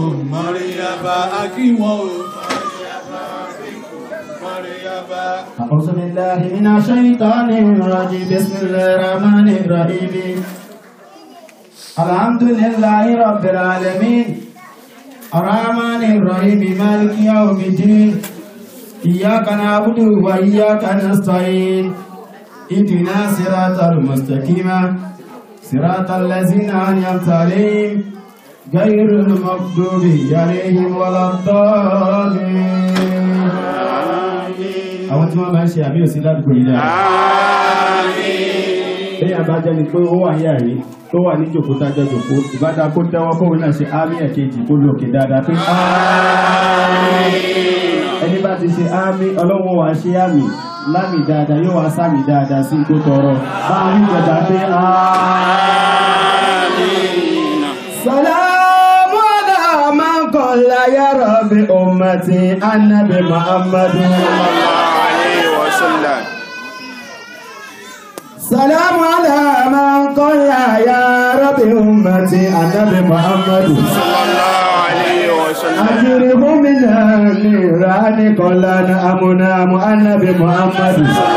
mọ̀ríyàbá akíwọ̀n o. mọ̀ríyàbá. أعوذ بالله من الشيطان الرجيم بسم الله الرحمن الرحيم الحمد لله رب العالمين الرحمن الرحيم مالك يوم الدين إياك نعبد وإياك نستعين اهدنا صراط المستقيم صراط الذين أنعمت عليهم غير المغضوب عليهم ولا الضالين àwọn tí wọ́n máa ń ṣe àmì òsì ládùúgbò yìí dáa. Bí àbájá ni pé ó wà ní àrí tó wà ní jòkó tájọ́ jòkó, ìbádá kó tẹ́wọ́ kóhun náà ṣe ámì ẹ̀kejì kó lókè dáadáa pé ẹni bá ti ṣe ámì ọlọ́wọ́ wa ṣe ámì lámì dáadáa yóò wá sámì dáadáa sí tó tọrọ. Máa rí ìjọba pé Salamu ala man qala ya rabbi ummati annabi Muhammadu. سلام على من قال يا رب أمتي النبي محمد أجره من النيران قال أمنا النبي محمد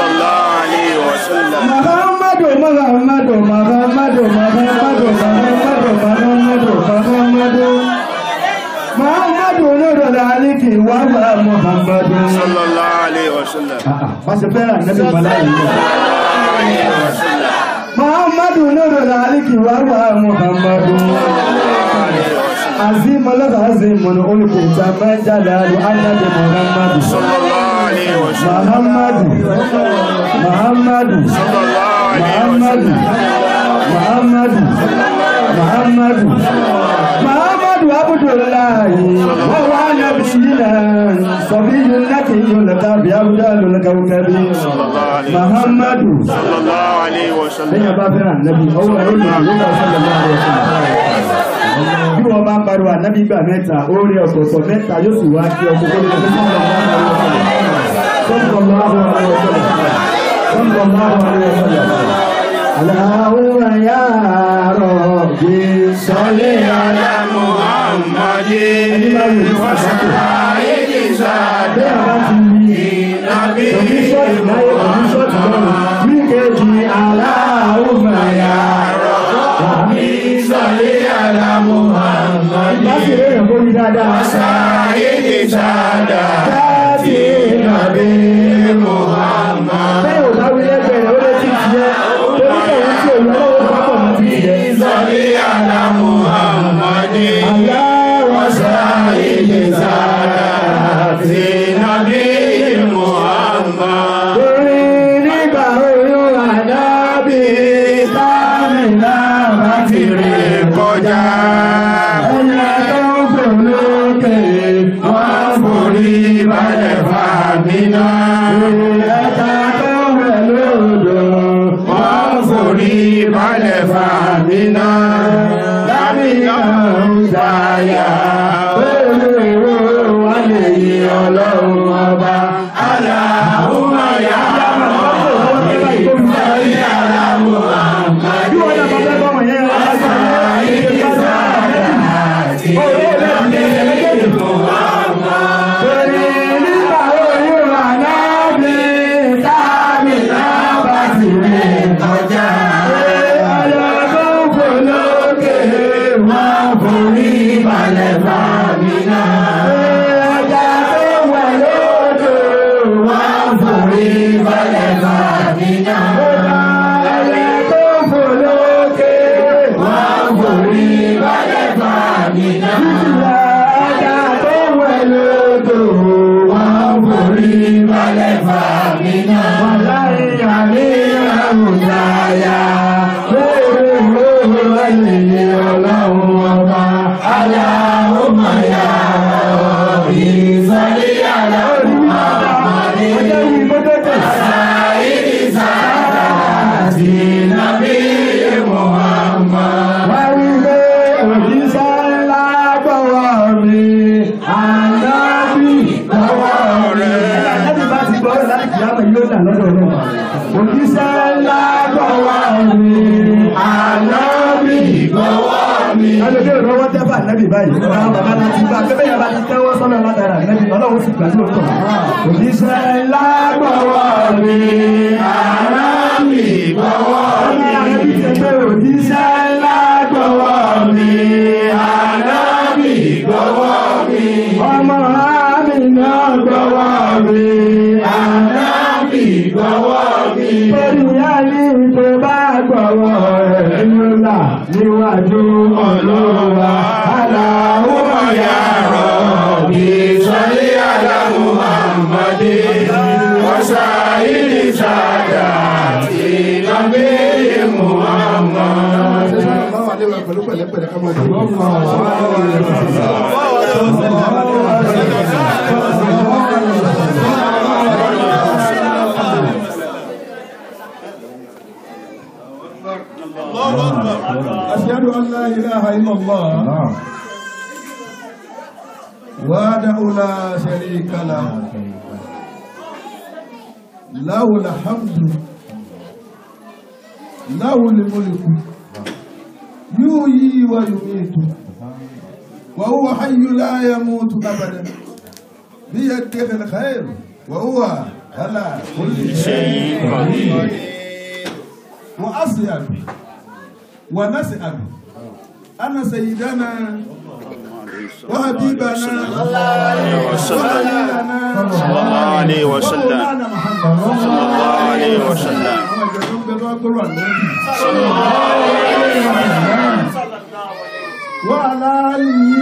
محمد محمد محمد محمد محمد محمد محمد محمد نور العليك وهو محمد Pàṣẹ fẹ́ràn nẹ́bí Màláyé Muhammadu nuru laliki warwa Muhammadu Azim alaka azim mun ulku taman jalalu annabi Muhammadu Muhammadu Muhammadu Muhammadu Muhammadu Muhammadu Muhammadu Abdullahi wa wa nabiyina Sabiyun nakiyun lakabi abdalul kawkabi Muhammadu lẹ́yìn ọba fẹ́ràn ànábì ọwọ́ ẹ̀rọ ìlú ìlú ọ̀sán lọ́wọ́ bí wọ́n bá ń pariwo ànábì gbà mẹ́ta orí ọ̀tọ̀ọ̀tọ̀ mẹ́ta yóò sì wá kí ọkọ̀ tó lè fún Aláwọ̀ ya Rabbi sọ́lé ala Muhammadin wa sàáyé sáadé àwọn ti rí òbí ṣọ́ọ̀tì láyé òbí ṣọ́ọ̀tì lọ́rùn ní kejì aláhùnmá ya Rabbi sọ́lé ala Muhammadin láti rí èèyàn kó rí dáadáa sáyé sáadáa láti nàbí Muhammad bẹ́ẹ̀ ò bá wí lẹ́gbẹ̀ẹ́ ó lé tí ti yẹ torí kẹ̀wé tí òun lọ́wọ́ pápọ̀ mọ́ ti yẹ sọ́lé ala Muhammadin aláwọ̀ sáyé sáadáa láti nàbí Muhammad. Orin nígbà oyún àdábì sáàmìlá bá ti rí kọjá. Ẹyẹ tó ń fò lókè, wọ́n forí balẹ̀ fàmínà. Ẹja tó ń rẹ̀ lódò, wọ́n forí balẹ̀ fàmínà. Lámìnà ń dáyà, olówó wà lè yí ọlọ́run ọba. Aláhùnmá yá Muhammad. báyìí àwọn bàbá náà ti gbà pé bẹ́ẹ̀ bá ti tẹ́wọ́ sọ́nà látara nẹ́bí ọlọ́run sì gbà lóòótọ́ òjíṣẹ́ ńlá gbọ́wọ́ mi ara mi gbọ́wọ́ mi àrẹ́bí ti pé òjíṣẹ́ ńlá gbọ́wọ́ mi ara mi gbọ́wọ́ mi ọmọ àmì náà gbọ́wọ́ mi ara mi gbọ́wọ́ mi torí àní tó bá gbọ́wọ́ rẹ̀ ńlá níwájú ọlọ́wà aláwọ̀ yàrá bí sọ́lé aláwọ̀ Muhammadi wọ́sà ìlú sáadà tí lọ́gbẹ́ Muhammad. Báwa dé wa pẹ̀lú pẹ̀lẹ́pẹ̀lẹ́ ká máa dé. أشهد أن لا إله إلا الله وحده لا شريك له له الحمد له الملك يحيي ويميت وهو حي لا يموت أبدا بيده الخير وهو على كل شيء قدير وأصيب ونسأل أن سيدنا وحبيبنا صلى الله عليه وسلم ومولانا محمد صلى الله عليه وسلم صلى الله عليه وسلم وعلى آله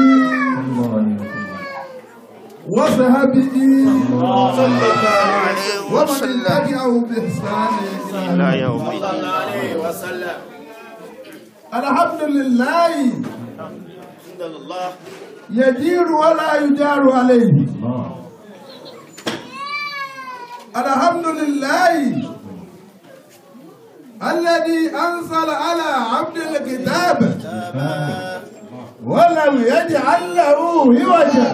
وصحبه صلى الله عليه ومن وسلم تبعه بإحسان إلى لا يوم يوم الدين الحمد لله يجير ولا يجار عليه الحمد لله الذي أنزل على عبد الكتاب ولم يجعل له عوجا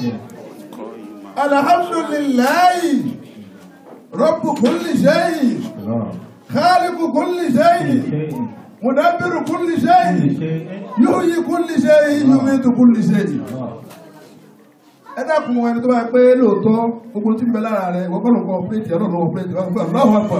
الحمد لله رب كل شيء خالق كل شيء مدبر كل شيء يحيي كل شيء يميت كل شيء ẹ dákun ẹni tó bá yẹ pé lóòótọ́ gbogbo tí ń bẹ lára rẹ ìwọ kọ́ ló ń kọ́ ọ̀pẹ́rẹ́tì ẹ̀rọ ló ń ọ̀pẹ́rẹ́tì ọ̀pẹ́rẹ́tì ọ̀lọ́wọ́ ẹ̀pọ̀.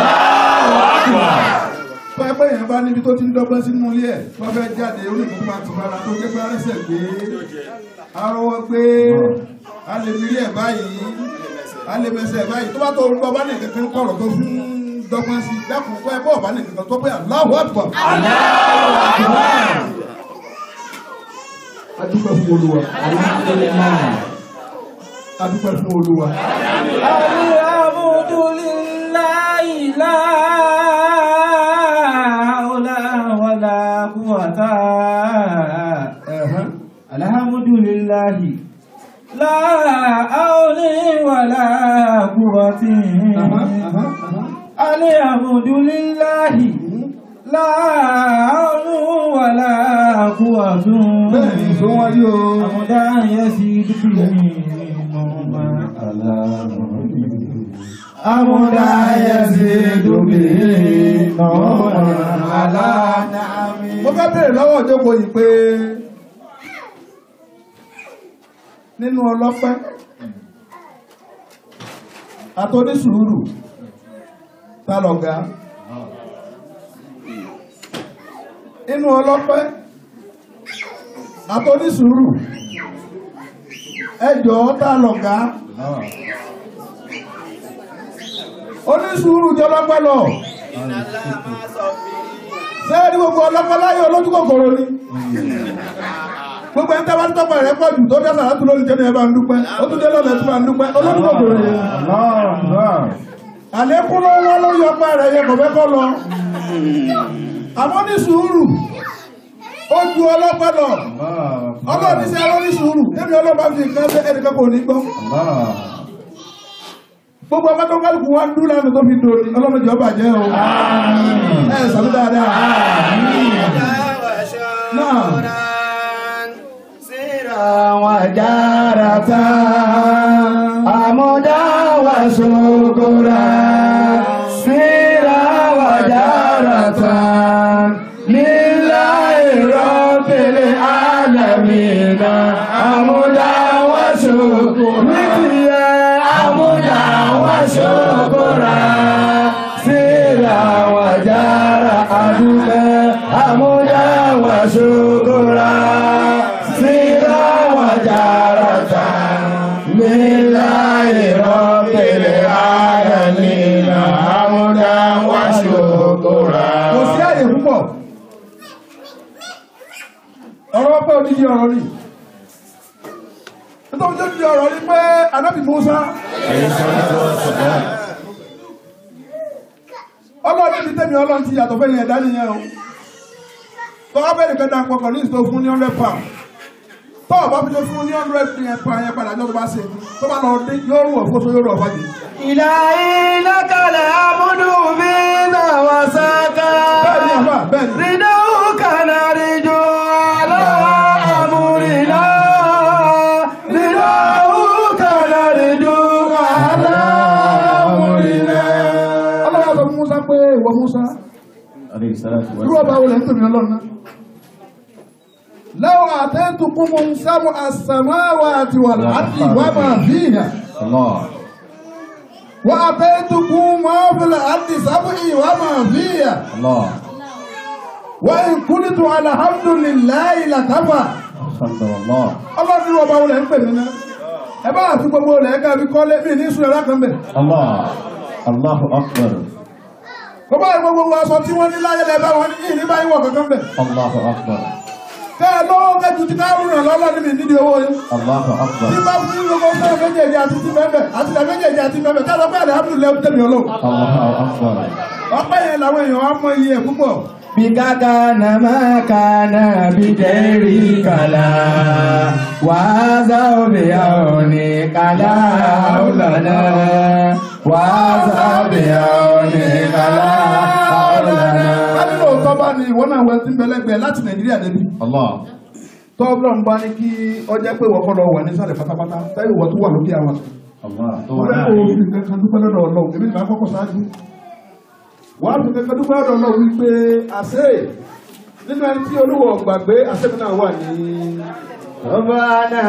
tó yẹ pé èèyàn bá níbi tó ti ń dọ́gbọ́n sínú ilé ẹ̀ tó fẹ́ jáde oníkan tó máa ti fara tó jẹ́ pé arẹ́sẹ̀ gbé arọwọ́ gbé alẹ́mìírí ẹ̀ báyìí alẹ́mẹsẹ̀ báyìí tó bá tó orúkọ bá ní kankan kọ̀rọ̀ tó fún dọ́gbọ́n sí dákun kọ́ ẹ bọ́ọ̀ bá ní kankan tó pé aláwọ̀ ẹ̀pọ̀. adúpẹ́ fún olúwa adúpẹ́ fún olúwa. الحمد لله لا حول ولا قوة Ẹ̀hẹ́n. الحمد لله لا حول ولا قوة Aha, aha, aha. الحمد لله لا حول ولا قوة bẹ́ẹ̀ ni tó wáyé o. حمدا يزيد به نعما Amúdá yẹsẹ̀ dùbí nọ́ọ̀mà aláàdámi. mo fẹ́ bèèrè lọ́wọ́ ìjókòó yìí pé nínú ọlọ́pẹ́ àtọ́nísùúrù ta lọ̀gá nínú ọlọ́pẹ́ àtọ́nísùúrù ẹjọ́ ta lọ̀gá onísùúrù jọlọ́pẹ́ lọ sẹ́ẹ̀rí gbogbo ọlọ́pẹ́ láyé olójú kòkòrò ni gbogbo ẹni tẹ́wàá tọ́pọ̀ rẹ̀ pọ̀ jù tó dẹ́sà láti lórí jẹ́ ní ẹbá ń dúpẹ́ ó tún dé lọ́lẹ̀ tí máa ń dúpẹ́ olójú kòkòrò yẹn àlékún ló wọ́n ló yọ pa rẹ̀ yẹ kò fẹ́ kọ́ lọ àmọ́ ní sùúrù ó ju ọlọ́pẹ́ lọ ọlọ́ọ̀ni sí ẹrọ ní sùúrù ẹni ọlọ́pàá fi nǹkan ṣe ẹnìkan kò ní gbọ́ gbogbo ọmọ tó kálukú wá ń dún lánàá tó fi dòní ọlọ́mọdé ọba jẹ́ o ẹ sàmú dáadáa náà وجارتا أمدا وسكرا سيرا وجارتا لله رب العالمين nítorí àmúdá wa ṣokòrà síra wa jára àdúgbò àmúdá wa ṣokòrà síra wa jára tà nílá ìrọ̀kẹ̀lẹ̀ ara nínú àmúdá wa ṣokòrà. kò sí àyè púpọ̀ ọ̀rọ̀ pé odidi ọ̀rọ̀ ni nítorí tó di ọ̀rọ̀ ni pé anábì Musa ọlọ́run níbi tẹ́mi ọlọ́run ti yàtọ̀ fẹ́yìn ẹ̀dá nìyẹn o tọ́wọ́ bẹ́ẹ̀ nìkan dáa pọkàn ní ìsìtò fún ní hundred pound tọ́wọ́ bá fi tó fún ní hundred pound yẹn padà jọ́ tó bá ṣe tó bá lọ dé yóò rú ọ̀fọ́ tó yóò rú ọ̀fọ́ jù. إلهي لك العبد بنا وسكا bẹ́ẹ̀ ni àbá bẹ́ẹ̀ ni ردوك نرجو على أمرنا ردوك نرجو على أمرنا ọlọ́run sọ fún Musa pé ìwọ Musa عليه الصلاة irú ọba wo lẹ́ ń tòmí ọlọ́run náà. لو أعطيتكم سبع السماوات والأرض وما فيها الله وأعطيتكم ما في الأرض سبع وما فيها الله وإن كنت على الحمد لله لكفى الحمد لله ọlọ́run irú ọba wo lẹ́ ń pè mí náà ẹ bá àti gbogbo olè ẹ̀ka fi kọ́lé mí ní sùn ẹ̀rá kan bẹ̀. الله الله أكبر bàbá àti gbogbo aṣọ tí wọ́n ní láyé lẹ́ bá wọn ní ìní báyìí wọ̀ kankan bẹ̀. الله أكبر kẹ́ ẹ lọ́wọ́ kẹ́jú ti káàrún ràn lọ́lọ́ ní mi nídìí owó yín. الله tí أكبر bá fún yín gbogbo sọ́ọ̀ méjèèjì àti ti mẹ́mẹ́ àti ilẹ̀ méjèèjì àti mẹ́mẹ́ ká lọ pé alihamudulilayi tẹ̀mí ọlọ́run. الله أكبر ọpẹ́ yẹn làwọn èèyàn á mọ iye ẹ̀ púpọ̀. بك كان ما كان بغيرك لا وهذا بعونك لا حول لنا وهذا بعونك لا حول لنا kábí lóòótọ́ bá ní ìwọ náà wẹ tí ń bẹ̀lẹ́gbẹ̀ẹ́ láti nàìjíríà débi. الله tọ́ọ̀bùrọ̀ ń bá ní kí ọjọ́ pé ìwọ kọ́ lọ wà nísàlẹ̀ pátápátá táyì ìwọ tó wà lókè àwọn. الله mo fẹ́ kó o fi kankan dúpẹ́ lọ́dọ̀ ọlọ́run èmi nìkan kọ́kọ́ ṣáájú. wàá fi kankan dúpẹ́ lọ́dọ̀ ọlọ́run wípé àṣẹ nínú ẹni tí olúwo gbàgbé àṣẹ mi náà wà ní. سبحان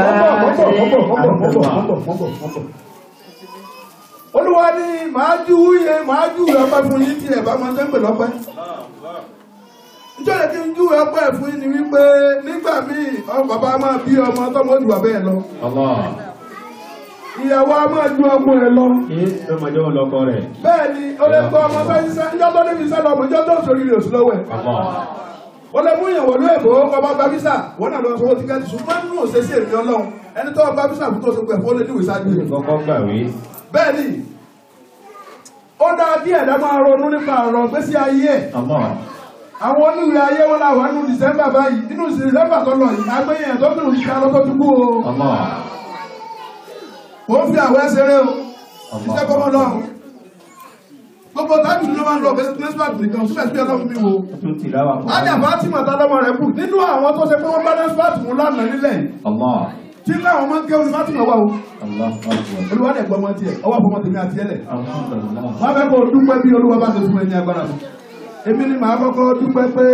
olúwa ní màá jú yẹ màá jú ọpẹ́ fún yín tí ẹ bá máa tẹ́ ń pè lọ́pẹ́ nítorí kí n jú ọpẹ́ fún yín ni wípé nígbà míì ọmọ bàbá máa bí ọmọ tọmọ jù bàbá ẹ lọ الله ìyàwó a máa ju ọmọ ẹ lọ ọmọdé ọlọ́kọ rẹ̀ bẹ́ẹ̀ ni ó lè gbọ́ ọmọ bá ṣiṣẹ́ níjọ́ tó níbi iṣẹ́ lọ́mọ níjọ́ tó sórí rẹ̀ sí lọ́wọ́ ẹ̀ الله ó lè mú ìyàwó ló èbó ọba gba visa wọn náà lọ sọwọ́ tíkẹ́ẹ̀tì ṣùgbọ́n nínú òṣèṣe èmi ọlọ́run ẹni tó gba visa fún tó ṣe pẹ̀ fún ó lè ní ìwé sáájú rẹ̀ kọ́kọ́ gbàwé bẹ́ẹ̀ ni ó dáa kí ẹ̀dá máa ronú nípa ọ̀rọ̀ gbésí ayé ẹ̀ الله àwọn oníwèé ayé wọn làwọn nínú December báyìí nínú December tó lọ yìí agbẹ́yìn ẹ̀ tó kìrù sí alọ́tọ́ tó kú o الله kò ń fi àwọ̀ ẹsẹ̀rẹ́ o iṣẹ́ kọ́mọ lọ́rùn gbogbo tábìlì ló máa ń lọ bẹ́sẹ̀ nẹ́sípàtì nìkan síbẹ̀ sí ọlọ́run mi wo tún tìláwà fún ájà Fatima tálọ́mọ rẹ̀ kù nínú àwọn tó ṣe pé wọ́n bá nẹ́sípàtì mú lánàá nílẹ̀ yìí الله tí láwọn máa ń kéwọn ní Fatima wà o الله أكبر olúwa dẹ̀ gbọ́ wọn tiẹ̀ ọwọ́ àfọmọ́ tèmi àti ẹlẹ̀ الحمد لله wọ́n fẹ́ kó o dúpẹ́ bí olúwa bá ti fún ẹ ní agbára mi èmi ni màá kọ́kọ́ dúpẹ́ pé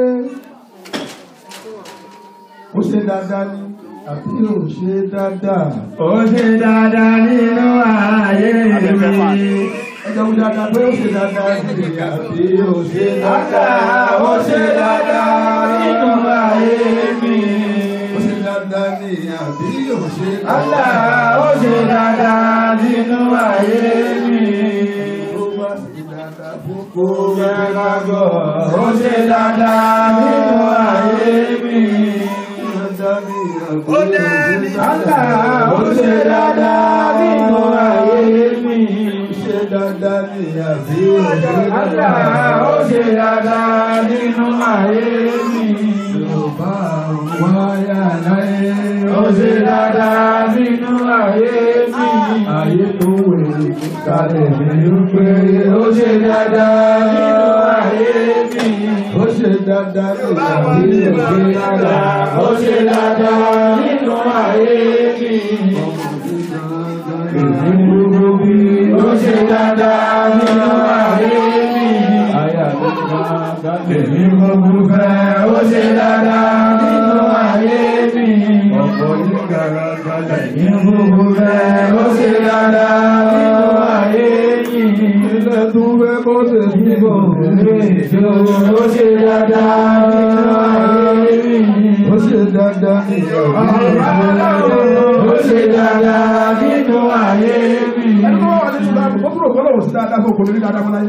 ó ṣe dáadáa ní àbí ò ṣe dáadáa ó ṣe dáadáa nínú ayé mi ẹjọ́ wí dáadáa pé ó ṣe dáadáa ní àbí ò ṣe dáadáa dáadáa ó ṣe dáadáa nínú ayé mi ó ṣe dáadáa ní àbí ò ṣe Allah dáadáa ó ṣe dáadáa nínú ayé mi ó bá ṣe dáadáa fún kó kò fẹ́ ká gbọ́ ó ṣe dáadáa nínú ayé mi. ó Allah ó ṣe dáadáa nínú ayé mi. ṣe dáadáa ní àbí ò ṣe Allah dáadáa. ó ṣe dáadáa nínú ayé mi. Yorùbá wáyà láyé Ó ṣe dáadáa nínú ayé mi. ayé tó wèrè Kàlẹ̀ mi ń pé ó ṣe dáadáa nínú ayé mi. ó ṣe dáadáa ní Àbí ó ṣe dáadáa, ó ṣe dáadáa nínú ayé mi. Èmi gbogbo bí ó ṣe dáadáa nínú ayé mi. àyà tó dáadáa Èmi gbogbo fẹ́ ó ṣe dáadáa nínú ayé mi. ọ̀pọ̀ ní gàràgàlà ní gbogbo fẹ́ ó ṣe dáadáa nínú ayé yìí. ilé tún fẹ́ kó ṣe sí Níbo lè jó ó ṣe dáadáa nínú ayé yìí. ó ṣe dáadáa ní Ó ṣe dáadáa nínú ayé yìí. ẹni tó wà ní ìsìlámù ó kúrò kọ́lọ̀ òsì dáadáa fún òkòlórí dáadáa mọ́láyé.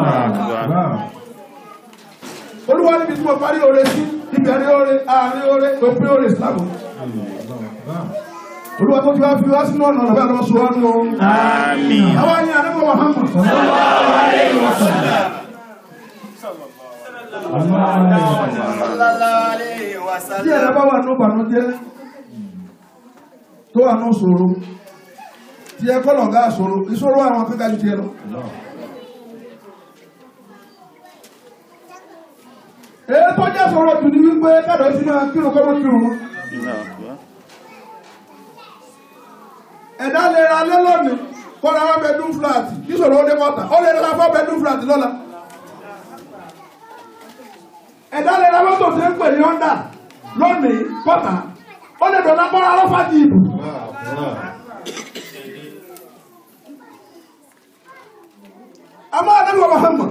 olúwa níbi tí mo parí oore sí ìbẹ̀rẹ̀ oore àárín oore òpin oore ìsìlámù. olúwa tó ti wá fi wá sínú ọ̀nà ọ̀nà bẹ́ẹ̀ lọ́wọ́ sọ wá nù. Àmín. àwọn ẹni àdébọ̀ Muhammad. Sallallahu alayhi wa tí ẹ̀rọ sallam. bá wà ní ìbànújẹ́ tó wà ní ìṣòro tí ẹ kọ́ lọ̀gá ìṣòro ìṣòro àwọn akẹ́kọ̀ọ́ ju ti ẹ lọ. èyí tó jẹ́ sọ̀rọ̀ jù ní wípé kádọ̀ sí máa kírun kọ́ ló kírun mọ́. ẹ̀dá lè ra lé lónìí kó ra one bedroom flat kí sọ̀rọ̀ ó dé kọ́ta ó lè ra four bedroom flat lọ́la. ẹ̀dá lè ra mọ́tò tí ń pè ní Honda lónìí kọ́ta ó lè dọ̀nà kọ́ra lọ́fà jìbù. àmọ́ àdébò Muhammad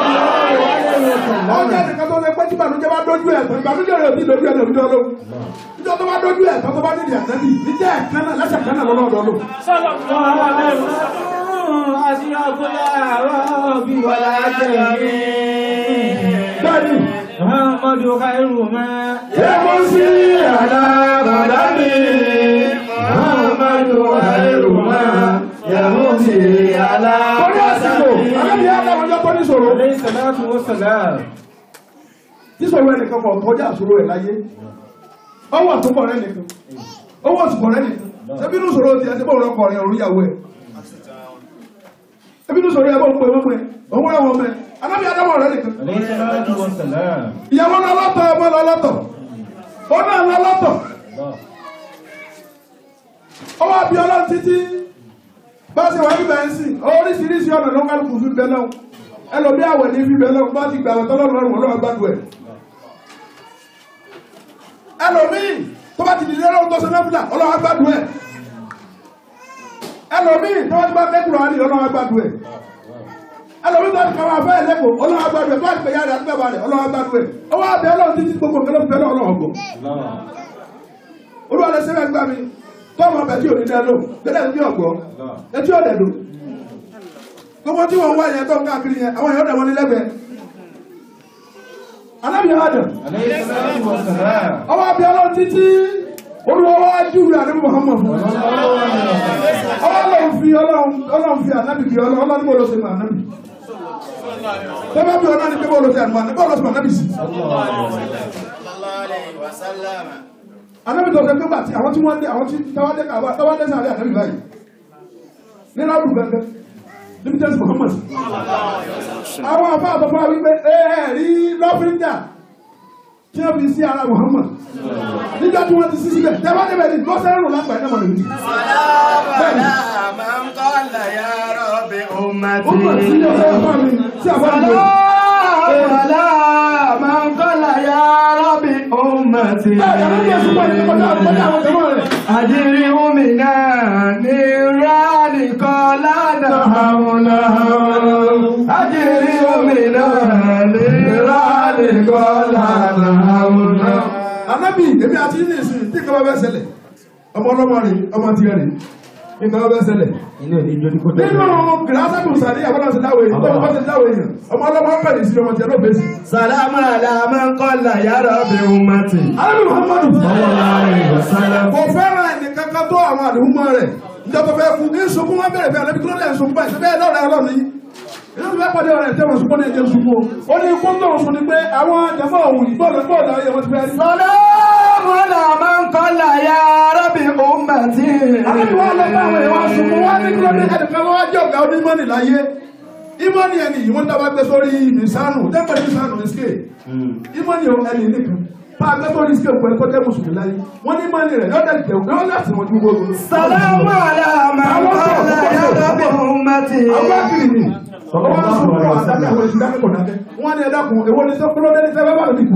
ọjà nìkan tó lè pẹ́ tí ìbànújẹ́ bá dójú ẹ̀ tán ìbànújẹ́ rẹ̀ ò ní dójú ẹ̀ lòdì ọlọ́run níjọ́ tó bá dójú ẹ̀ tán tó bá nídìí àtẹ́bí níjẹ́ ẹ̀kan náà lẹ́sẹ̀ kan náà lọ́nà ọ̀dọ́ lò. bẹ́ẹ̀ni Muhammadu khairu ma yẹ́mú sí àdàbàdà mi Muhammadu khairu ma yamusi ala torí àsìkò alábìyá àtàwọn ọjọ́ tó ní sọ̀rọ̀ alayhi salatu wa salam. tí sọ̀rọ̀ ẹnìkan kọ̀ kọjá àṣòro ẹ̀ láyé ọwọ́ àtúbọ̀ rẹ̀ nìkan ọwọ́ àtúbọ̀ rẹ̀ nìkan ẹbínú sọ̀rọ̀ ti ẹsẹ̀ bọ́ọ̀rọ̀ ọkọ̀ rẹ̀ òrùyàwó ẹ̀ ẹbínú sọ̀rọ̀ ẹ̀ bọ́ pé wọ́n pẹ́ òun ẹ̀wọ̀n mẹ́ alábìyá àtàwọn rẹ̀ nìkan alayhi salatu wa salam. ìyàwó náà lọ́tọ̀ ọmọ lọ lọ́tọ̀ ó náà lọ lọ́tọ̀ ọwọ́ àbí ọlọ́run títí bá ṣe wà nígbà ń sìn oríṣiríṣi ọ̀nà ló ń kálukú fi bẹ lọ́wọ́ ẹlòmí àwẹ̀ ní fi bẹ lọ́wọ́ bá ti gbà wọ́n tọ́lọ́run lọ́rùn ọlọ́run gbádùn ẹ̀ ẹlòmí tó bá ti dìde lọ́wọ́ tó ṣe náfìlà ọlọ́run gbádùn ẹ̀ ẹlòmí tó bá ti bá kẹ́kùrọ̀ àlè ọlọ́run gbádùn ẹ̀ ẹlòmí tó ti kọ́ máa fẹ́ ẹlẹ́kọ̀ọ́ ọlọ́run gbádùn ẹ̀ tó ti pè yára àti bẹ́ẹ̀ balẹ̀ ọlọ́run gbádùn ẹ̀ ọwọ́ abẹ ọlọ́run títí gbogbo nǹkan ló fi bẹ lọ́wọ́ ọlọ́run gbọ́ olúwa lè ṣẹlẹ̀ gbà mí tọ́mọ ọbẹ̀ tí ò ní dẹ́ lò gbẹ́dẹ̀ ní ọ̀gbọ́ etí ọ̀dẹ̀ lò gbogbo tí wọ́n wá yẹn tó ń káàkiri yẹn àwọn èèyàn dẹ̀wọ́n ní lẹ́gbẹ̀ẹ́ alábìyà adam alayhi salatu wa salam. ọwọ́ abẹ́ ọlọ́run títí olúwa wá júwe àdébù Muhammad fún ọwọ́ ọlọ́run fi ọlọ́run ọlọ́run fi ànábì kì ọlọ́run ọlọ́run bó ló ṣe mọ ànábì tọ́ba bí ọlọ́run ní pé bó ló ṣe ànábì bó ló ṣe mọ ànábì sí Sallallahu alayhi wa sallam. ànábì tó ṣe pé bàtí àwọn tí wọ́n dé àwọn tí tọ́wọ́ dé kàwá tọ́wọ́ dé sáré ànábì báyìí nínú àdùn gangan níbi tẹ́sí Muhammad àwọn afọ àtọ́fọ́ wípé ẹ̀ẹ́rí lọ́fíńdà tí wọ́n fi sí ara Muhammad nígbà tí wọ́n ti sí síbẹ̀ tẹ́wọ́ débẹ̀ ní lọ́sẹ̀rún lápá ẹ̀ náà mọ̀ nìyí. Salama man qala ya rabbi ó ummati. mọ̀ sí ọ̀sẹ̀ ọ̀fọ́ mi tí a bá ń lò. man qala ya rabbi ummati Bẹ́ẹ̀ ni àwọn ọmọ ìsúnmọ́ ìdíkọjá àkọjá àwọn ọmọ rẹ̀. Adiri umina ni rani kola na hauna Adiri umina ni rani kola na hauna Anábì èmi àti yín ní ìsìn tí nǹkan bá bẹ́ ṣẹlẹ̀ ọmọ ọlọ́mọ rẹ̀ ọmọ ti rẹ̀ nǹkan bá bẹ́ ṣẹlẹ̀. Ilé òní ìjọ ní kò tẹ̀lé. Nínú gìlásàbù sàrí àwọn ọ̀sẹ̀ dáwọ̀ èèyàn tó wọ́n ti dáwọ̀ èèyàn ọmọ ọlọ́mọ ń bẹ̀rẹ̀ sí ọmọ tí ẹ ló bẹ̀ sí. Salamu ala man qala ya rabbi ummati Alábì Muhammadu Sallallahu alaihi wasallam kò fẹ́ràn ẹnì kankan tó àwọn àdéhùnmọ́ rẹ̀ ìjọba fẹ́ kú ní sunkún wọn bẹ̀rẹ̀ bẹ́ẹ̀ lẹ́bi kí ló lẹ́ sunkún báyìí ṣe bẹ́ẹ̀ lọ́rẹ̀ ọlọ́run yìí inú mi bẹ́ẹ̀ pàdé ọ̀rẹ́ tẹ́wọ̀n sunkún ní ẹjẹ́ sunkún o ó ní ikú tó ń sun ni pé àwọn jẹ̀mọ́ òun ìgbọ́ọ̀lù gbọ́ọ̀lù ayé wọn ti fẹ́ rí. Salamu ala man qala ya rabbi ummati Àbẹ̀bí wọn lọ bá àwọn èèyàn sunkún wọn ní kí ló dé ẹnìkan wọn jẹ́ ọ̀gá onímọ̀nì láyé ìmọ̀nì ẹni yìí wọ́n dábàá gbé sórí mìsánù tẹ́pẹ̀ mìsánù ní scale ìmọ̀nì ẹni nìkan bá a gbé sórí scale pẹ̀lú kọ́tẹ́ mùsùlùmí láyé wọ́n ní ìmọ̀nì rẹ̀ yọ̀dẹ̀ jẹ̀ yọ̀ láti wọn ju gbogbo. Salamu ala man qala ya rabbi ummati àwọn akiri ni ọwọ́ sunkún àdájọ́ àwọn èsì dákẹ́ kò dákẹ́ wọ́n ní ẹ̀dá kun èwo ni sọ́kúrọ́ dẹ́ni sẹ́fẹ́ bá lóbi kù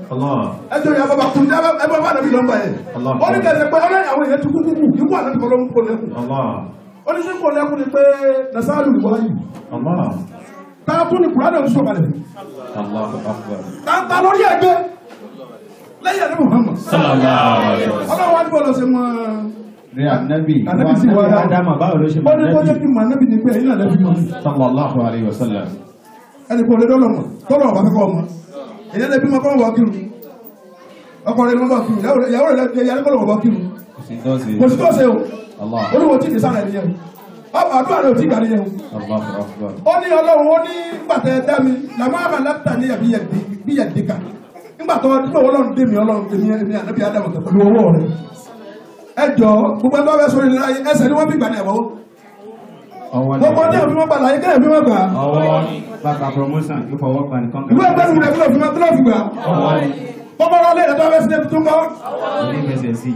Allah. ẹjọ́ yà bàbá kùn jẹ́ ẹ bàbá nàbí lọ́mbà yẹn Allah. ó ní kẹsẹ̀ pé ọlọ́yìn àwọn èèyàn ti kú kúkú ikú ànábì kọ́ ló ń kó lẹ́kùn Allah. ó ní sí kó lẹ́kùn ni pé nasaru wáyé Allah. táà tún ní kùránà ń sọ̀kalẹ̀ Allahu akbar. táà lórí ẹgbẹ́ lẹ́yìn ẹ̀rẹ́ Muhammad Sallallahu alaihi wasallam. ọlọ́run wá ní bọ́ọ̀lù ṣe mọ́ Rí ànábì. Ànábì sì wá dáa. Ádámà báwo ló ṣe ó mọ̀ ní tó jẹ́ ànábì? kí mọ̀ ànábì ní pé ẹ̀yìn náà lẹ́bí mọ̀ mi Sallallahu alaihi wasallam. ẹni kò lè dọ́lọ̀ mọ̀ tọ́lọ̀ ọ̀bá kẹ́kọ̀ọ́ ọmọ èyàn lẹ́bí mọ́ kọ́lọ̀ wọ́ kírun ọkọ̀ rẹ̀ ni wọ́n bá kírun ìyàwó rẹ̀ lẹ́bí ẹ̀yà kọ́lọ̀ wọ́ kírun Kò sí tó ṣe. kò sí tó ṣe o Allah. olúwo tí kì í sára ẹ̀yẹ o àdúrà rẹ̀ ò tí gbà níyẹn o Allahu akbar. ó ní ọlọ́run ó ní gbàtẹ́ dá mi làmọ́ àmà lápútà ní ẹ̀bí yẹ̀ dìkà nígbà tó nígbà wọ́n lọ́run dé mi ọlọ́run dé mi ẹ̀mí ànábì ádámù tó pẹ̀lú owó rẹ̀ ẹ jọ gbogbo ẹgbẹ́ bẹ́ẹ̀ sórí láyé ẹsẹ̀ ni wọ́n fi gbà ní ẹ̀wọ́ Ọwọ́ ni. gbogbo ọdẹ òfin mọ́ gbà láyé kẹ́lẹ́ fi mọ́ gbà Ọwọ́ bàbá promotion yóò fọwọ́ gbà nìkan. ìwé ẹgbẹ́ mi rẹ̀ kílọ̀ fi mọ́ kílọ̀ fi gbà Ọwọ́ ni. gbogbo ọlọ́lẹ̀ ẹ̀dọ́ bẹ́ẹ̀ sílẹ̀ tuntun kọ́ Ilé fẹsẹ̀ sí.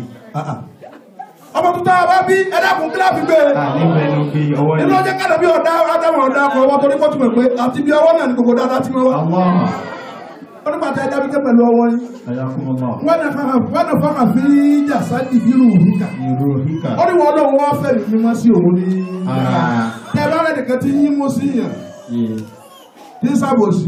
ọmọ tuntun àbá bí ẹ̀dàkùn kílọ̀ fi gbé Àní mẹ́nu bí ọwọ́ ni. inú ọjọ́ kádà bí ọ̀dá ádámù ọ̀dá ọkọ̀ ọwọ́ torí kọ́ túnmọ̀ pé àti bí ọwọ́ náà ní gbogbo dáadáa tí wọ́n wá Allah. ó ní pàtẹ́ ẹ̀dá bí kẹ́ pẹ̀lú ọwọ́ yìí Ayakumullah. wọ́n náà fara wọ́n náà fara fi jàsá ìbírù òhìkà Ìró híkà. ó ní wọ́n lọ́wọ́ wọ́n fẹ́ mi mímọ́ sí òun ní Ah. tẹ́ bá rẹ̀ nìkan tí yín mú sí yàn Yé. tí ń sàbòsí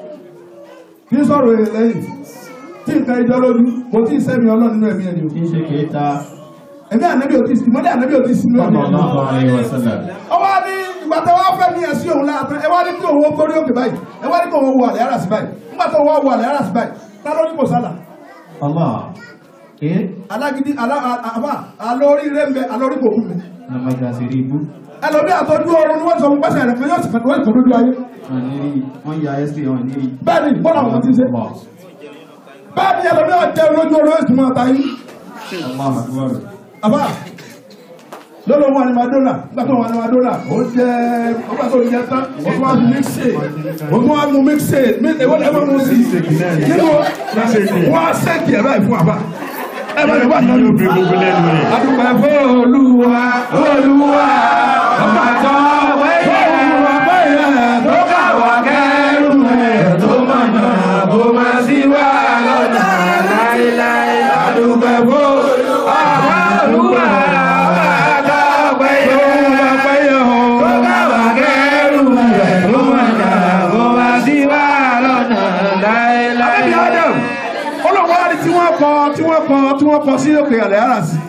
tí ń sọ̀rọ̀ èrè lẹ́yìn tí nǹkan ìjọ lójú kò tí ì sẹ́mi ọlọ́run nínú ẹ̀mí ẹni o Kí ṣe kìí ta. ẹ̀mí ànábì ò tí ì ìmọ́lẹ̀ ànábì ò tí ì sínú ẹ̀mí ẹni Sallallahu alaihi wasallam. ó wá ní ìgbà tó wá fẹ́ ní ẹ̀sí òun láàtọ́ ẹ wá ní kí òun ó gbórí òkè báyìí ẹ wá ní kí òun ó wọ àlẹ́ ara sí báyìí nígbà tó wá wọ àlẹ́ ara sí báyìí tá ló ní kò sálà Allah. Kí? alágídí alá àbá alórí rẹ̀ ń bẹ alórí kò kú mi Nàmàjà sí rí ibú. ẹlòmí àtọ́jú ọrùn ni wọ́n sọ fún pẹ́sẹ̀ rẹ̀ kan yóò sì fẹ́ wọ́n ìtọ́jú ayé Wọ́n ní rí. Wọ́n ya ẹ́sì wọn ní rí. bẹ́ẹ̀ ni bọ́lá wọn ti ṣe Allah. bẹ́ẹ̀ ni ẹlòmí àjẹ́ olójú ọrùn yóò sì máa ta yín Allah akbar. àbá lọ́lọ́ wọn ni madonna nígbà tó wọn ni madonna ó jẹ́ ọgbà tó yẹ tán ó tún wá mu mixe ó tún wá mu mixe èwo ni ẹ máa mu sí nínú wọn á sẹ́ẹ̀kì ẹ̀ báyìí fún àbá ẹ bá yẹ wà nínú adúgbò ẹ̀fọ́ olúwa olúwa ọba tó wẹ́yẹ olúwa bẹ́yẹ tó kà wá kẹ́rù ẹ̀ tó mọ̀nà bó máa sí wá lọ́dà láéláé adúgbò ẹ̀fọ́ olúwa olúwa ọba tó wẹ́yẹ olúwa bẹ́yẹ tó kà wá kẹ́rù ẹ̀ tó mọ̀nà bó máa sí wá lọ́dà láéláé. Àbí Adam olùwọ́ àti tí wọ́n kọ tí wọ́n kọ tí wọ́n kọ sí òkè àlẹ́ ara sí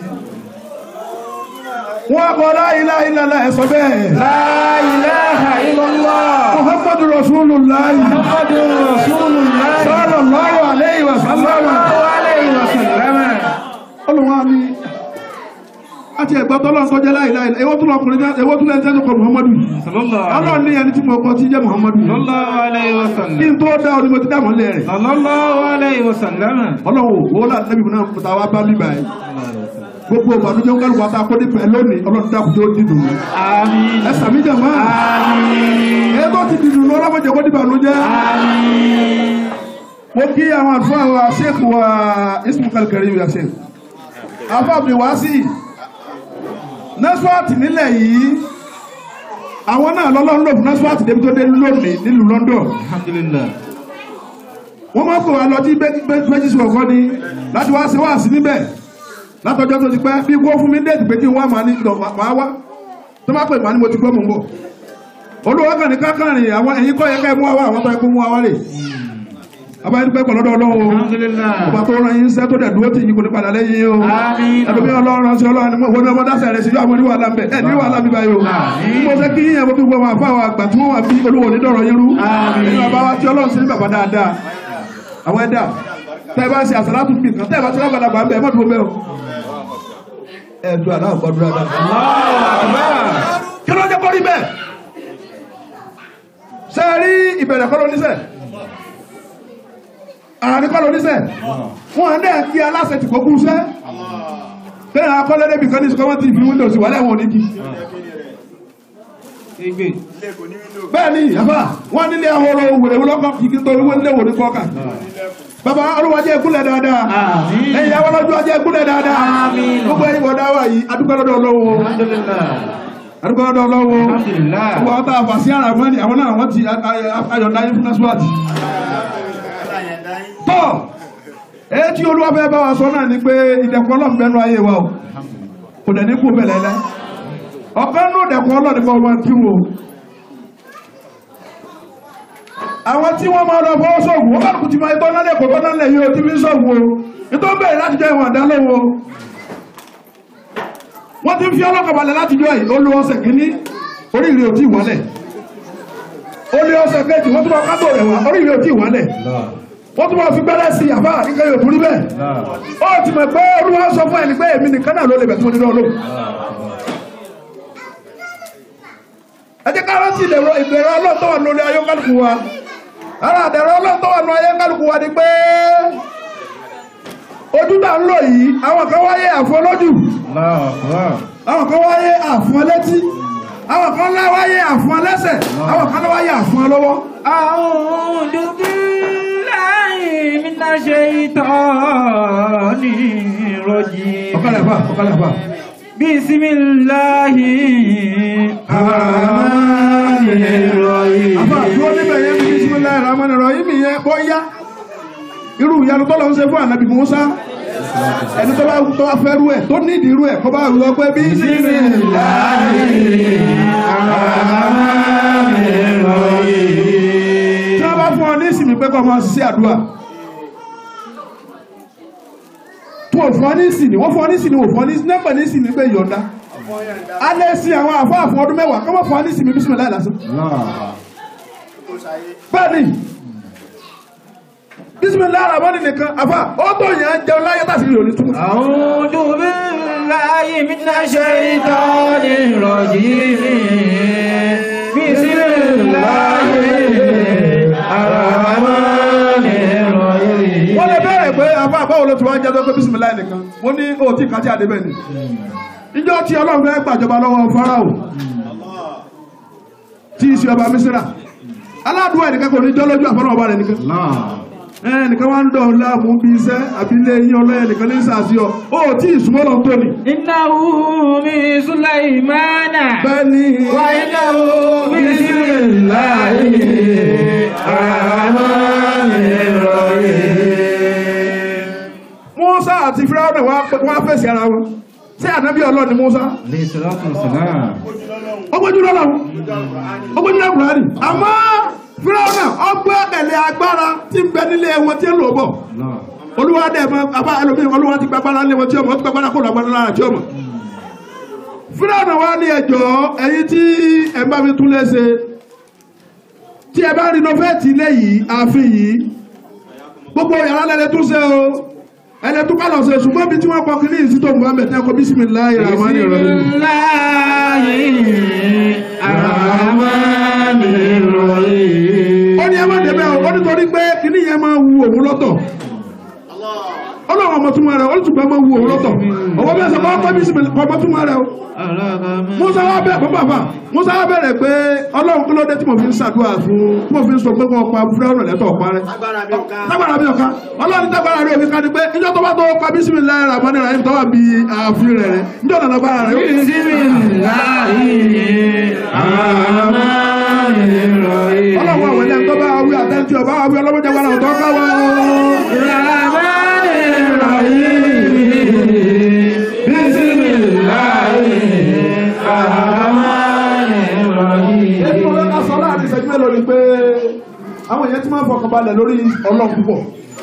wọ́n kọ la ilaha illallah ẹ̀sọ́ bẹ́ẹ̀. La ilaha illallah. Muhammadu Rasulullah. Muhammadu Rasulullah. Sallallahu alayhi wa sallam. Sallallahu alayhi wa sallam. Olùwọ́ ni àti ẹ̀gbọ́n tọ́lọ́ sọ jẹ́ la ilaha illallah. Ewó tún lọkùnrin jẹ́ ewó tún lẹ́jẹ́ tó kọ Muhammadu. Ọlọ́run ní ẹni tí mo kọ tí jẹ́ Muhammadu. Sallallahu alaihi wasallam. Kí n tó dá ọ ni mo ti dá mọ́ lẹ́ rẹ̀. Sallallahu alaihi wasallam. Ọlọ́run wo la nẹ́bí mi náà ta wá bá mi báyìí. Gbogbo ìbànújẹ́ kálukú wa ta kó ní pẹ̀ lónìí ọlọ́run dákun tó dídùn mi. Àmín. Ẹ sàmì jẹ̀ máa. Àmín. Ẹ tó ti dìdùn lọ ọlọ́mọdé kó ní ìbànújẹ́. Àmín. Mo kí àwọn àlùfáà wa Sheikh wa Ismail Karim ya Sheikh. Àfáà mi wá sí. Nẹ́síwáàtì nílẹ̀ yìí. Àwọn náà lọ́lọ́run lò fún Nẹ́síwáàtì débi tó dé lónìí nílùú London. Alhamdulillah. wọ́n máa ń pè wá lọ tí méjìsì ọ̀gọ́ ni láti wá ṣe wá sí níbẹ̀ látọjọ́ tó ti pẹ́ bí kó fún mi déètì pé kí n wá màá ní ìdọ̀ màá wá tó má pè màá ní mo ti gbọ́ mò ń bọ̀ olówó kan ní kákàrin àwọn ẹ̀yin kọ́ yẹ ká ẹ mú wa wá àwọn tó yẹ kó mú wa wá rè abáyé dúpẹ́ pọ̀ lọ́dọ̀ ọlọ́run o Alhamdulillah. ọba tó rán yín sẹ́ tó dẹ̀ dúró tì yín kò ní padà lẹ́yìn o Àmín. ẹlòmí ọlọ́run sí ọlọ́run ni mo wọ́n ní ọmọ dáṣà rẹ̀ sí yóò àwọn oníwà lámbẹ̀ ẹ̀ ní wàhálà bíbá yìí o Àmín. mo fẹ́ kí yíyan mo fi gbọ́ wọn àfáwọn àgbà tí wọ́n wà bí olówó onídọ̀rọ̀ yín rú Àmín. nínú ọba wa tí ọlọ́run sí ní bàbá dáadáa àwọn ẹ̀dá tẹ́ ẹ bá ṣe àsàlátù bí kan tẹ́ ẹ bá ṣe lágbàdà gbà ń bẹ̀ ẹ mọ́tò bẹ́ẹ̀ o. ẹ ju àdá àgbàdúrà dá. kí ló jẹ́ kó rí bẹ́ẹ̀? ṣé ẹ rí ìbẹ̀rẹ̀ kọ́ ló níṣẹ́? àárín kọ́ ló níṣẹ́? wọn à ń dẹ̀ kí aláṣẹ tì kó kú sẹ́? bẹ́ẹ̀ akọ́lẹ́ débi kan ní sọ́kọ́ tí ìfi windows wà lẹ́wọ̀n onígi. Igbe. bẹ́ẹ̀ ni àbá wọn nílé ahoro wèrè wọlọ́kọ̀ kìkì tó wọ́n nílé wòlé kọ́ka. bàbá olùwàjẹ́ ìkúlẹ̀ dáadáa Àmín. ẹ̀yìn àwọn ọlọ́jọ́ ajẹ́ ìkúlẹ̀ dáadáa Àmín. gbogbo ẹ̀yìn wọ̀dá wà yìí adúgbò lọ́dọ̀ ọlọ́wọ́ Alhamdulillah. adúgbò lọ́dọ̀ ọlọ́wọ́ Alhamdulillah. gbogbo àwọn tá a fà sí ara wọn ni àwọn náà wọ́n ti ayọ̀dá yín fún násùwàtì. tọ́ èyí tí olúwa fẹ́ bá wa sọ náà ni pé ìdẹ̀kùn ọlọ́run bẹnu ayé wa o kò dẹ̀ ní kú bẹ̀lẹ̀ lẹ́ ọ̀kan nù dẹ̀kùn ọlọ́run ni wọ́n kí wo àwọn tí wọ́n máa lọ fọwọ́ sọ̀gùn wọ́n bá kú ti máa tọ́ nálẹ̀ kò tọ́ nálẹ̀ yìí o tí fi ń sọ̀gùn o nítorí bẹ̀rẹ̀ láti jẹ́ ìwọ̀n àdá lọ́wọ́ wọ́n ti ń fi ọlọ́kọ̀ balẹ̀ láti jọ yìí ó lo ọ̀sẹ̀ kìíní oríire ò tí ì wálẹ̀ ó lé ọ̀sẹ̀ kejì wọ́n tún máa kábò rẹ̀ wá oríire ò tí ì wálẹ̀ wọ́n tún máa fi gbẹ́rẹ́ sí àbá nǹkan yóò tún rí bẹ́ẹ̀ ó ti mọ̀ pé olúwa sọ fún ẹni pé èmi nìkan náà ló lè bẹ̀ tí mo nínú ọlọ́run ẹ jẹ́ ká rántí ìdẹ̀rọ ìbẹ̀rẹ̀ ọlọ́run tó wà lórí ayé kálukú wa ara àdẹ̀rọ ọlọ́run tó wà lórí ayé kálukú wa ni pé ojú tá ń lò yìí àwọn kan wáyé àfọ lójú àwọn kan wáyé àfọ létí àwọn kan lá wáyé àfọ lẹ́sẹ̀ àwọn kan lá wáyé àfọ lọ́wọ́. أعوذ بالله من الشيطان الرجيم ọ̀kadà fà ọ̀kadà fà. بسم الله الرحمن الرحيم àfà dúró níbẹ̀ yẹn bí bisimilayi rahman rahim yẹn bọ́ yá irú ìyanu tó lọ ń ṣe fún ànábì Musa ẹni tó bá tó bá fẹ́ rú ẹ̀ tó ní ìdí rú ẹ̀ kó bá rú ọ pé bisimilayi tí wọ́n bá fún ọ ní ìsinmi pé kó máa ṣiṣẹ́ àdúrà tó o fún ọ ní ìsinmi wọ́n fún ọ ní ìsinmi wò fún ọ ní ìsinmi nípa ní ìsinmi pé yọ̀ǹda alẹ́ sí àwọn àfáà fún ọdún mẹ́wàá kọ́ mọ́ fún ọ ní ìsinmi bisimilayi lásán bẹ́ẹ̀ni bisimilayi aramani nìkan àfà ó tó yàn án jẹun láyé tàbí ìròyìn túmọ̀. أعوذ بالله من الشيطان الرجيم بسم الله الرحمن الرحيم wọ́n lè bẹ̀rẹ̀ pé àfà báwo ló ti wá ń jẹ́ tó pé bisimilayi nìkan wọ́n ní o tí kàtí àdébẹ̀ ni ìjọ tí ọlọ́run fẹ́ gbàjọba lọ́wọ́ farao tí í ṣe ọba mísírà aládùúgbò ẹnìkan kò ní jọ́ lójú àfọ́nà ọba rẹ̀ nìkan ẹnìkan wá ń dọ̀ láàmú bí iṣẹ́ àbílẹ̀ yín ọlọ́yẹ nìkan ní sàásíọ̀ ó tí ìsúnmọ́ lọ tó ni إنه من سليمان bẹ́ẹ̀ ni وإنه بسم الله الرحمن الرحيم Musa àti Fíráúnà wá fèsì ara wọn sí ànábì Ọlọ́run ni Musa عليه الصلاة والسلام ọgbójú lọ́lọ́run ọgbójú lọ́kùnrin àmọ́ Fíráúnà ọgbẹ́ ẹ̀lẹ́ agbára tí ń bẹ nílé wọn tí ń lò bọ̀ olúwa dẹ̀ mọ abá ẹlòmíì olúwa ti gbàgbára lé wọn tí ọmọ ó ti gbàgbára kó lọ́gbàdá lára tí ọmọ Fíráúnà wá ní ẹjọ́ ẹ̀yin tí ẹ bá mi tún léṣe tí ẹ bá rinovẹ́ẹ̀tì ilé yìí ààfin yìí gbogbo yàrá lẹ́lẹ́ tún ṣe o ẹlẹ́ tún kálọ̀ ṣe ṣùgbọ́n bí tí wọ́n kọ́ kí ní ìsítò Muhammed ní ẹkọ bísímìláì rahman بسم rahim الله الرحمن الرحيم ó ní ẹ má débẹ̀ o ó nítorí pé kíní yẹn máa wu òun lọ́tọ̀ ọlọ́run ọmọ túmọ̀ rẹ̀ ó ní ṣùgbọ́n máa wu òun lọ́tọ̀ ọwọ́ bí ẹsẹ̀ bá kọ́ bísímìláì ọmọ túmọ̀ rẹ̀ o Musa wá bẹ̀ bàbá bàbá Musa wá bẹ̀rẹ̀ pé ọlọ́run kí ló dé tí mo fi ń ṣàdúrà fún tí mo fi ń sọ pé kọ́ pa fúláwọ̀n lẹ́tọ̀ ọ̀pá rẹ̀ agbára mi ò ká. tágbára mi ọ̀ka ọlọ́run tágbára rẹ̀ òfin ká ni pé níjọ́ tó bá tó pa bísímìláì rahman rahim tó wà bí ààfin rẹ̀ rẹ̀ níjọ́ nàná gbára rẹ̀ ó بسم الله الرحمن الرحيم ọlọ́run àwọn ilé ẹ̀kọ́ bá wí àtẹ́ntì ọba wí ọlọ́mọdé wà láwùjọ ká wá. الرحمن الرحيم بسم الله الرحمن الرحيم èyí wọn ká sọ láàrin ìṣẹ́jú mélòó ni pé àwọn èèyàn ti máa ń fọkàn balẹ̀ lórí ọlọ́run púpọ̀.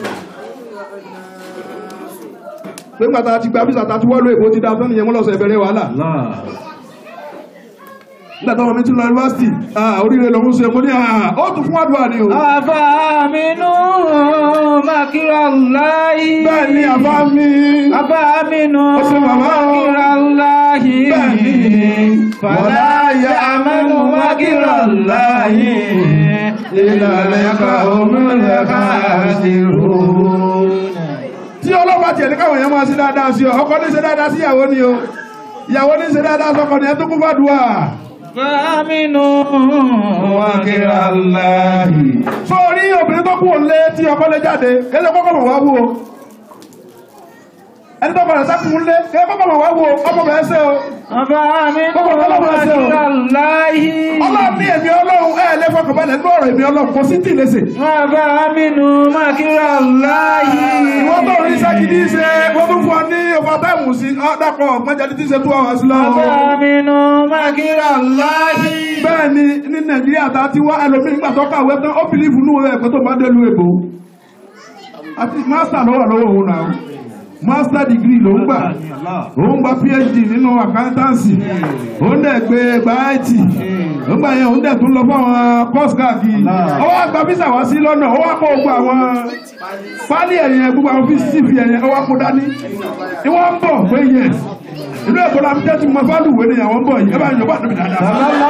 pé pàtàkì àti gba bísà tàti wọ́lú èkó ti dá tán nìyẹn wọ́n lọ́sọ̀ ìbẹ̀rẹ̀ wàhálà. nígbà táwọn mi ti lọ yunifásitì oríire lọ́mú ṣe mo ní ó tún fún àdúrà ni o. أفأمنوا مكر الله bẹ́ẹ̀ ni àbá mi. أفأمنوا Ó ṣe bàbá o. مكر الله Bẹ́ẹ̀ni. فلا يأمن مكر الله إلا القوم الخاسرون tí ọlọ́pàá tiẹ̀ ní káwọn èèyàn máa ṣe dáadáa sí ọ ọkọ ní ṣe dáadáa sí ìyàwó ni o ìyàwó ní ṣe dáadáa sọkọ ni ẹ tó kún fàdúrà. فآمنوا مكر الله sórí obìnrin tó kú òǹlé tí ọkọ lé jáde kéde kọ́kọ́ mọ̀ wá wú o ẹni tó padà sákùn ńlé kéde kọ́kọ́ mọ̀ wá wú o ọmọ bẹ̀rẹ̀ ṣe o أفأمنوا مكر الله ọlọ́run ní èmi ọlọ́run ẹ̀ lè fọkànbalẹ̀ nínú ọ̀rọ̀ èmi ọlọ́run kò sí tì lẹ́sẹ̀. أفأمنوا مكر الله ìwọ́n tó rí sákìdí ṣe wọ́n tún fún ọ ní ọba táìmù sí ọ̀dàpọ̀ mọ́jáde tí ṣe tú ọ̀hún sí lọ́wọ́. أفأمنوا مكر الله bẹ́ẹ̀ ni ní nàìjíríà tá a ti wá ẹlòmíì nígbà tó kàwé tán ó bìlífù nù rẹ̀ pé tó bá dé lu èbó àti mástà lọ́wọ́ lọ́wọ́ òun náà master degree ló ń gbà òun gba phd nínú accountancy òun dẹ̀ gbé gba it òun gbà yẹn òun dẹ̀ tún lọ fún àwọn course káàkiri ó wá gba visa wá sí lọ́nà ó wá kó gbogbo àwọn pálí ẹ̀yẹn gbogbo àwọn fíìsì fi ẹ̀yẹn ó wá kó dání ni wọ́n ń bọ̀ pé yes ìlú èkó la fi jẹ́ tí mo fẹ́ lùwé ni àwọn ń bọ̀ yìí ẹ bá yọ̀ bá tóbi dáadáa.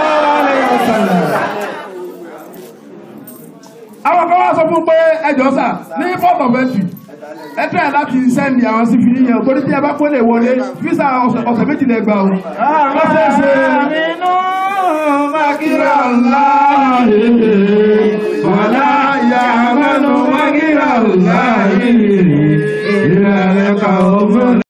àwọn kan wá sọ fún pé ẹjọ́ sà ní port of entry ẹ tẹ́ ẹ láti sẹ́ndì àwọn sí fi yíyan torí tí ẹ bá pélé wọlé físà ọ̀sẹ̀ méjì lẹ gbà o. أفأمنوا مكر الله wàlá ya'manu makra Allahi illa al-qawmul